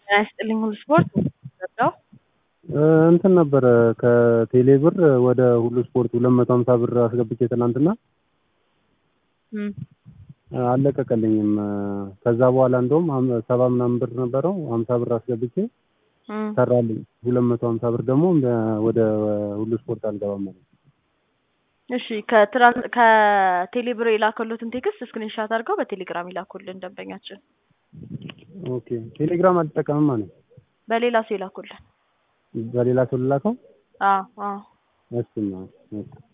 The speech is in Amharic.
ጤና ይስጥልኝ ሁሉ ስፖርት ገባው እንትን ነበረ ከቴሌ ብር ወደ ሁሉ ስፖርት ሁለት መቶ ሀምሳ ብር አስገብቼ ትናንትና አልለቀቀልኝም። ከዛ በኋላ እንደውም ሰባ ምናምን ብር ነበረው ሀምሳ ብር አስገብቼ ሰራልኝ። ሁለት መቶ ሀምሳ ብር ደግሞ ወደ ሁሉ ስፖርት አልገባም ማለት እሺ ከትራን ከቴሌ ብር የላከሉትን ቴክስት ስክሪንሻት አድርገው በቴሌግራም ይላኩልን ደንበኛችን። ኦኬ ቴሌግራም አልጠቀምም ማለት በሌላ ሰው ይላኩልን። በሌላ ሰው ልላከው? አዎ አዎ እሱማ